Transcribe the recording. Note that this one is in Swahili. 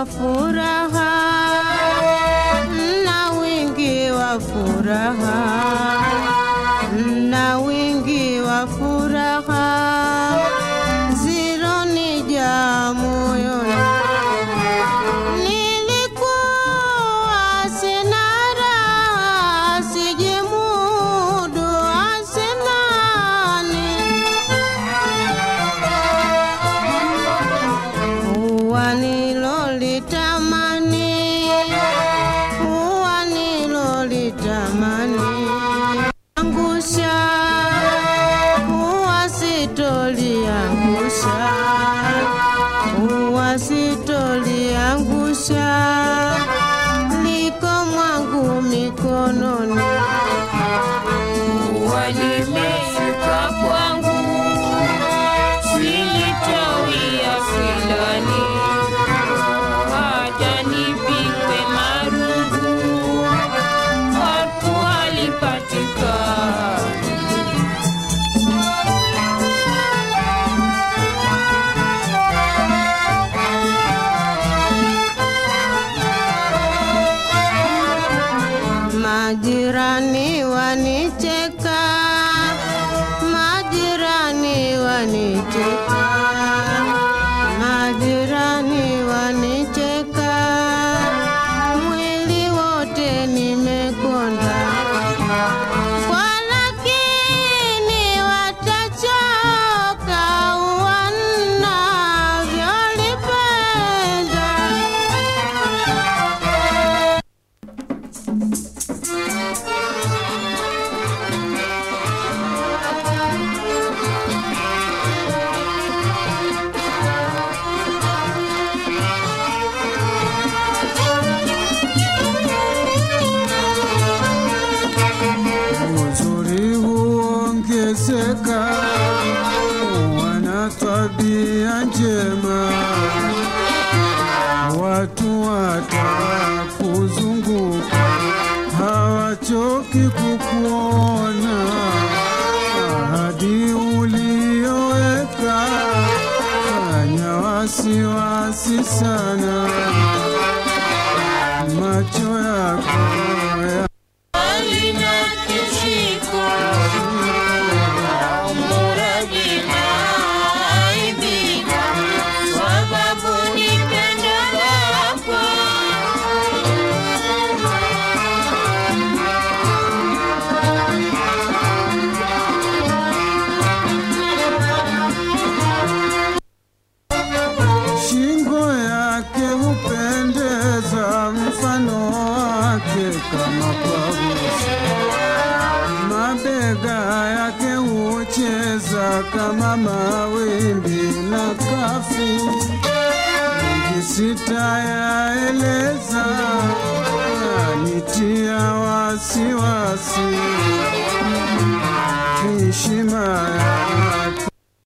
wa furaha, na wingi wa furaha, na wingi wa furaha, zironijaa moyoni. Nilikuwa sina raha, sijimudu asinani Huwa nilolitamani, huwa nilolitamani, angusha, huwa sitoliangusha, huwa sitoliangusha, liko mwangu mikononi. walimefika kwangu silitawia filani hata nipikwe marugu watu walipatikana Majirani wanicheka, majirani wanicheka, majirani wanicheka, mwili wote nimekonda, kwa lakini watachoka wanavyolipenda. uzuri huongezeka, wana tabia njema, watu watakuzunguka, hawachoki kukuona, ahadi ulioweka fanya wasiwasi sana, macho yako ya alina kishiko muradina aibika sababu nipendo lako Shingo yake hupendeza, mfano wake kama parusi. Mabega yake hucheza kama mawimbi na kafi. Mengi sitayaeleza, yanitia wasiwasi. Heshima ya